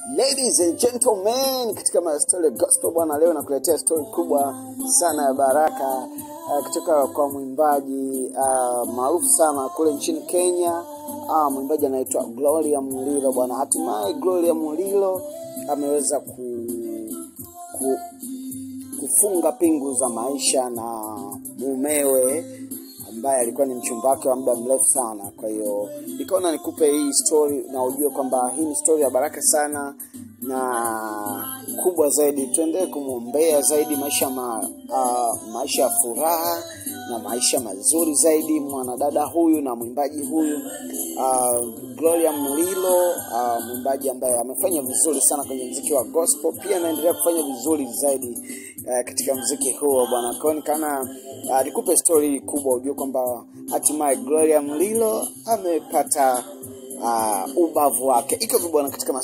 Ladies and gentlemen, katika mastori ya gospel bwana, leo nakuletea stori kubwa sana ya baraka uh, kutoka kwa mwimbaji uh, maarufu sana kule nchini Kenya. Uh, mwimbaji anaitwa Gloria Mulilo bwana. Hatimaye Gloria Mulilo ameweza ku, ku, kufunga pingu za maisha na mumewe ambaye alikuwa ni mchumba wake wa muda mrefu sana. Kwa hiyo nikaona nikupe hii story na ujue kwamba hii ni story ya baraka sana na kubwa zaidi. Tuendelee kumwombea zaidi maisha ma, uh, maisha ya furaha na maisha mazuri zaidi mwanadada huyu na mwimbaji huyu uh, Gloria Mulilo uh, mwimbaji ambaye amefanya vizuri sana kwenye mziki wa gospel, pia anaendelea kufanya vizuri zaidi uh, katika mziki huo bwana. Kwa hiyo nikaona uh, nikupe story kubwa ujue kwamba hatimaye Gloria Mulilo amepata uh, ubavu wake. Iko hivyo bwana katika